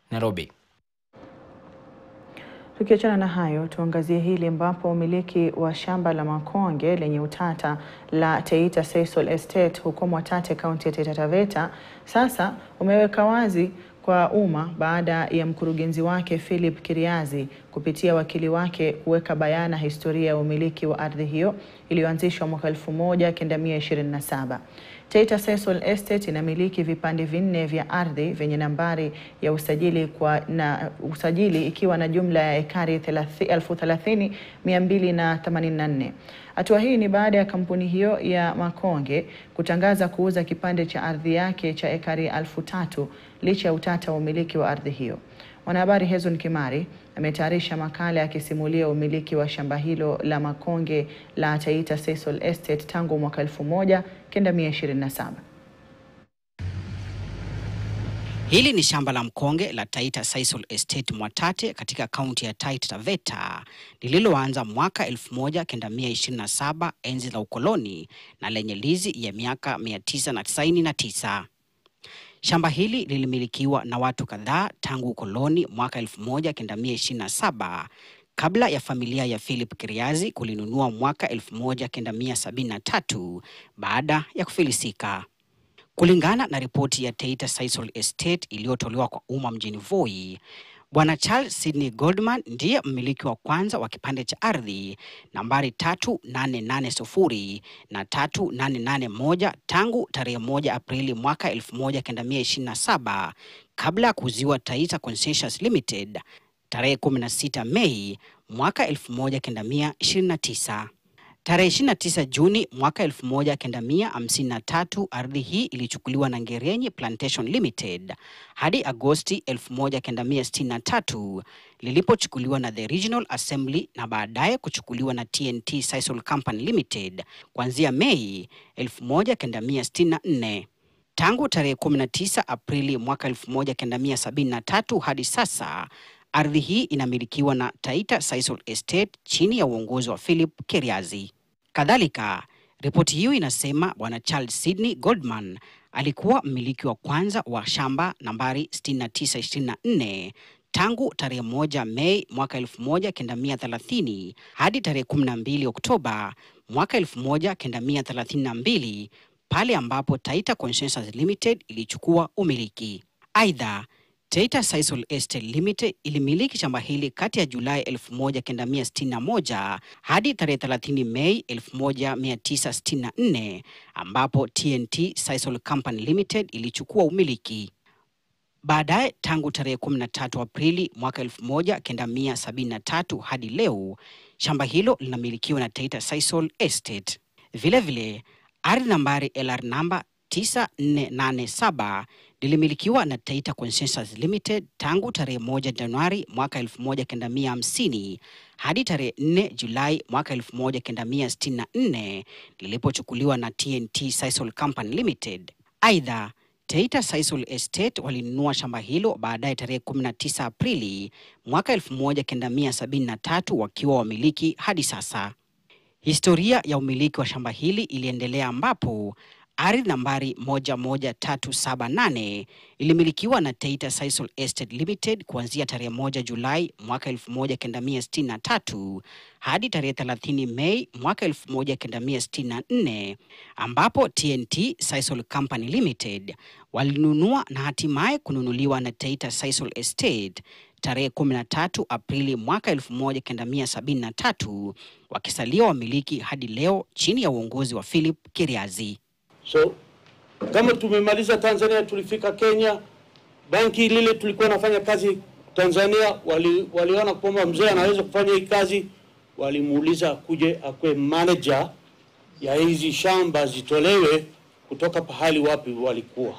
Nairobi. Tukiachana na hayo, tuangazie hili ambapo umiliki wa shamba la makonge lenye utata la Teita Sisal Estate huko Mwatate, kaunti ya Taita Taveta sasa umeweka wazi kwa umma baada ya mkurugenzi wake Philip Kiriazi kupitia wakili wake kuweka bayana historia ya umiliki wa ardhi hiyo iliyoanzishwa mwaka 1927. Taita Sisal Estate inamiliki vipande vinne vya ardhi vyenye nambari ya usajili kwa na usajili ikiwa na jumla ya ekari 30,284. Hatua hii ni baada ya kampuni hiyo ya makonge kutangaza kuuza kipande cha ardhi yake cha ekari elfu tatu licha ya utata wa umiliki wa ardhi hiyo. Mwanahabari Hezron Kimari ametayarisha makala akisimulia umiliki wa shamba hilo la makonge la Taita Sisal Estate tangu mwaka 1927. Hili ni shamba la mkonge la Taita Sisal Estate Mwatate katika kaunti ya Taita Taveta lililoanza mwaka 1927 enzi za ukoloni na lenye lizi ya miaka 999. Shamba hili lilimilikiwa na watu kadhaa tangu ukoloni mwaka 1927 kabla ya familia ya Philip Kiriazi kulinunua mwaka 1973 baada ya kufilisika. Kulingana na ripoti ya Taita Sisal Estate iliyotolewa kwa umma mjini Voi, Bwana Charles Sydney Goldman ndiye mmiliki wa kwanza wa kipande cha ardhi nambari 3880 na 3881 tangu tarehe 1 Aprili mwaka 1927 kabla ya kuuziwa Taita Concessions Limited tarehe 16 Mei mwaka 1929. Tarehe 29 Juni mwaka 1953 ardhi hii ilichukuliwa na Ngerenyi Plantation Limited hadi Agosti 1963 lilipochukuliwa na The Regional Assembly na baadaye kuchukuliwa na TNT Sisal Company Limited kuanzia Mei 1964. Tangu tarehe 19 Aprili mwaka 1973 hadi sasa ardhi hii inamilikiwa na Taita Sisal Estate chini ya uongozi wa Philip Kiriazi. Kadhalika, ripoti hiyo inasema Bwana Charles Sydney Goldman alikuwa mmiliki wa kwanza wa shamba nambari 6924 tangu tarehe moja Mei mwaka 1930 hadi tarehe 12 Oktoba mwaka 1932 pale ambapo Taita Concessions Limited ilichukua umiliki. Aidha, Taita Sisal Estate Limited ilimiliki shamba hili kati ya Julai 1961 hadi tarehe 30 Mei 1964 ambapo TNT Sisal Company Limited ilichukua umiliki. Baadaye tangu tarehe 13 Aprili mwaka 1973 hadi leo shamba hilo linamilikiwa na Taita Sisal Estate. Vilevile ardhi nambari LR namba 9487 lilimilikiwa na Taita Concessions Limited tangu tarehe moja Januari mwaka 1950 hadi tarehe 4 Julai mwaka 1964 lilipochukuliwa na TNT Sisal Company Limited. Aidha, Taita Sisal Estate walinunua shamba hilo baadaye tarehe 19 Aprili mwaka 1973 wakiwa wamiliki hadi sasa. Historia ya umiliki wa shamba hili iliendelea ambapo ardhi nambari 11378 ilimilikiwa na Taita Sisal Estate Limited kuanzia tarehe 1 Julai mwaka 1963 hadi tarehe 30 Mei mwaka 1964 ambapo TNT Sisal Company Limited walinunua na hatimaye kununuliwa na Taita Sisal Estate tarehe 13 Aprili mwaka 1973 wakisalia wamiliki hadi leo chini ya uongozi wa Philip Kiriazi. So kama tumemaliza Tanzania, tulifika Kenya, banki lile tulikuwa nafanya kazi Tanzania, wali, waliona kwamba mzee anaweza kufanya hii kazi, walimuuliza kuje akwe manager ya hizi shamba zitolewe kutoka pahali wapi walikuwa.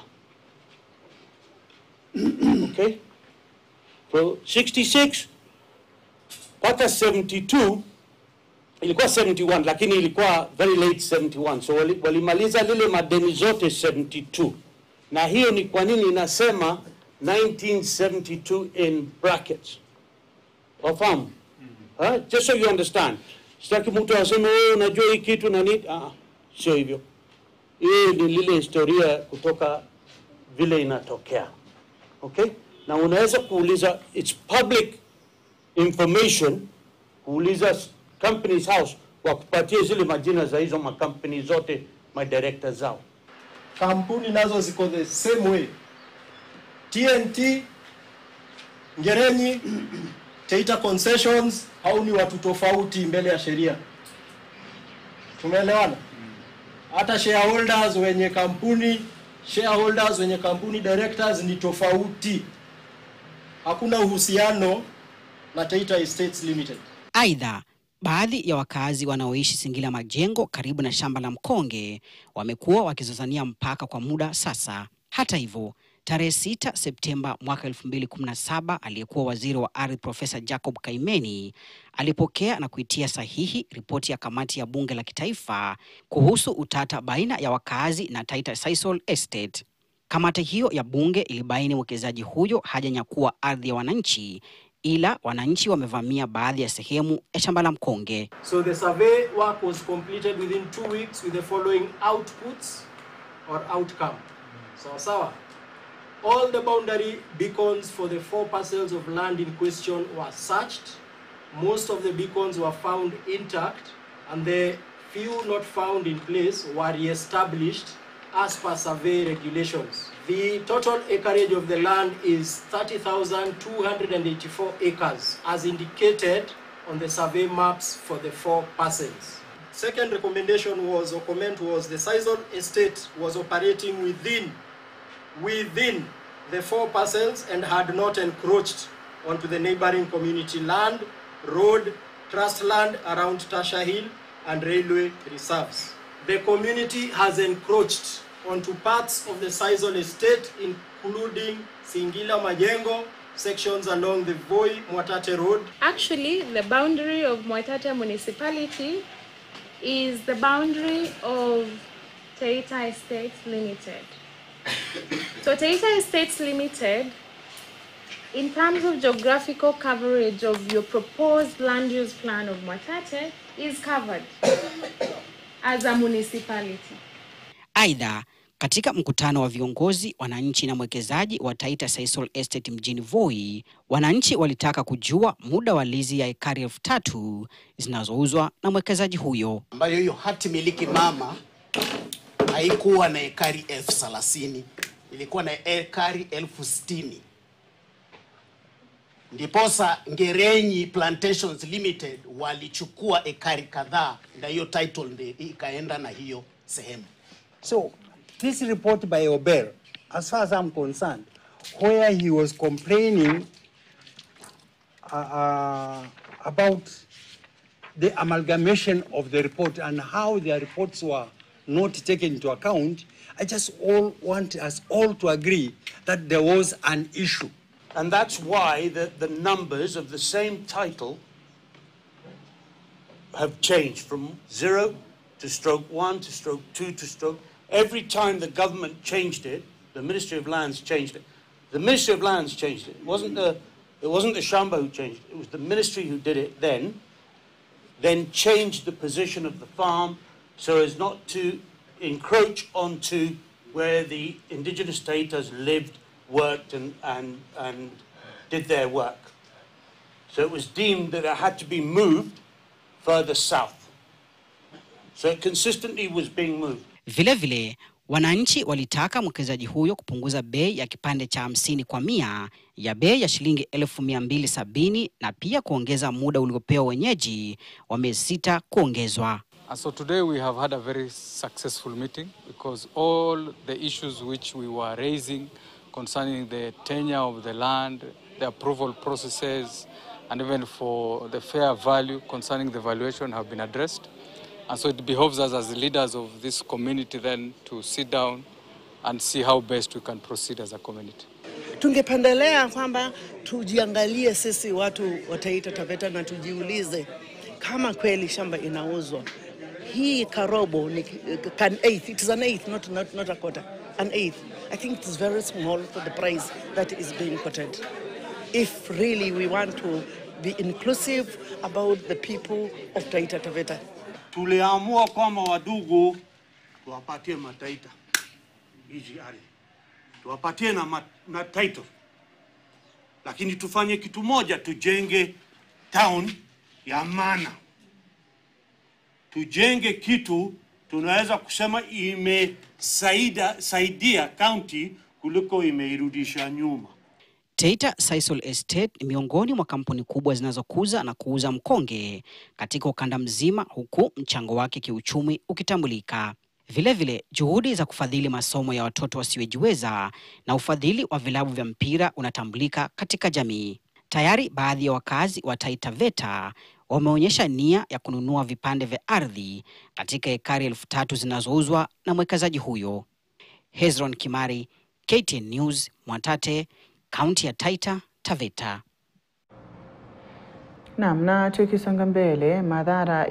Okay, so 66 mpaka 72 ilikuwa 71 lakini ilikuwa very late 71 so wali- walimaliza lile madeni zote 72 na hiyo ni kwa nini inasema 1972 in brackets wafahamu huh? just so you understand sitaki mtu aseme wewe unajua hii kitu na nini ah, sio hivyo hii ni lile historia kutoka vile inatokea okay na unaweza kuuliza, it's public information, kuuliza Companies House wakupatie zile majina za hizo makampuni zote, madirekta zao. kampuni nazo ziko the same way. TNT, Ngerenyi, Taita Concessions, hao ni watu tofauti mbele ya sheria. Tumeelewana? Hata shareholders wenye kampuni, shareholders wenye kampuni directors ni tofauti. Hakuna uhusiano na Taita Estates Limited. Aidha, baadhi ya wakazi wanaoishi Singila Majengo karibu na shamba la mkonge wamekuwa wakizozania mpaka kwa muda sasa. Hata hivyo, tarehe 6 Septemba mwaka 2017 aliyekuwa waziri wa ardhi Profesa Jacob Kaimeni alipokea na kuitia sahihi ripoti ya kamati ya bunge la kitaifa kuhusu utata baina ya wakazi na Taita Sisal Estate. Kamati hiyo ya bunge ilibaini mwekezaji huyo hajanyakua ardhi ya wananchi ila wananchi wamevamia baadhi ya sehemu ya shamba la mkonge. So the survey work was completed within two weeks with the following outputs or outcome. So sawa. All the boundary beacons for the four parcels of land in question were searched. Most of the beacons were found intact and the few not found in place were re-established as per survey regulations. The total acreage of the land is 30,284 acres as indicated on the survey maps for the four parcels. Second recommendation was or comment was the Sisal estate was operating within within the four parcels and had not encroached onto the neighboring community land, road, trust land around Tasha Hill and railway reserves. The community has encroached onto parts of the Sisal estate including Singila Majengo, sections along the Voi Mwatate Road, Actually, the boundary of Moitata municipality is the boundary of Taita Estates Limited. So Taita Estates Limited, in terms of geographical coverage of your proposed land use plan of Moitate, is covered as a municipality. Aidha, katika mkutano wa viongozi, wananchi na mwekezaji wa Taita Sisal Estate mjini Voi, wananchi walitaka kujua muda wa lizi ya ekari elfu tatu zinazouzwa na mwekezaji huyo. ambayo hiyo hati miliki mama haikuwa na ekari elfu thelathini ilikuwa na ekari elfu sitini ndiposa Ngerenyi Plantations Limited walichukua ekari kadhaa, na hiyo title ndi ikaenda na hiyo sehemu. So, this report by Ober, as far as I'm concerned, where he was complaining uh, uh, about the amalgamation of the report and how their reports were not taken into account, I just all want us all to agree that there was an issue. And that's why the, the numbers of the same title have changed from zero to stroke one to stroke two to stroke. Every time the government changed it, the Ministry of Lands changed it. The Ministry of Lands changed it. It wasn't the, it wasn't the Shamba who changed it. It was the ministry who did it then, then changed the position of the farm so as not to encroach onto where the indigenous Tatars lived, worked, and, and, and did their work. So it was deemed that it had to be moved further south. So it consistently was being moved. Vilevile vile, wananchi walitaka mwekezaji huyo kupunguza bei ya kipande cha hamsini kwa mia ya bei ya shilingi elfu mia mbili sabini na pia kuongeza muda uliopewa wenyeji wa miezi sita kuongezwa. And so today we have had a very successful meeting because all the issues which we were raising concerning the tenure of the land, the approval processes, and even for the fair value concerning the valuation have been addressed. And so it behoves us as the leaders of this community then to sit down and see how best we can proceed as a community. Tungependelea kwamba tujiangalie sisi watu wa Taita Taveta na tujiulize kama kweli shamba inauzwa. Hii karobo ni an eighth, it is an eighth, not, not, not a quarter, an eighth. I think it is very small for the price that is being quoted. If really we want to be inclusive about the people of Taita Taveta. Tuliamua kwamba wadugu tuwapatie mataita hizi ardhi, tuwapatie na, ma, na title lakini tufanye kitu moja, tujenge town ya maana, tujenge kitu tunaweza kusema imesaidia saidia county kuliko imeirudisha nyuma. Taita Sisal Estate ni miongoni mwa kampuni kubwa zinazokuza na kuuza mkonge katika ukanda mzima, huku mchango wake kiuchumi ukitambulika. Vilevile, juhudi za kufadhili masomo ya watoto wasiojiweza na ufadhili wa vilabu vya mpira unatambulika katika jamii. Tayari baadhi ya wakazi wa Taita Taveta wameonyesha nia ya kununua vipande vya ardhi katika ekari elfu tatu zinazouzwa na mwekezaji huyo. Hezron Kimari, KTN News, Mwatate, kaunti ya Taita Taveta. Naam, na tukisonga mbele, madhara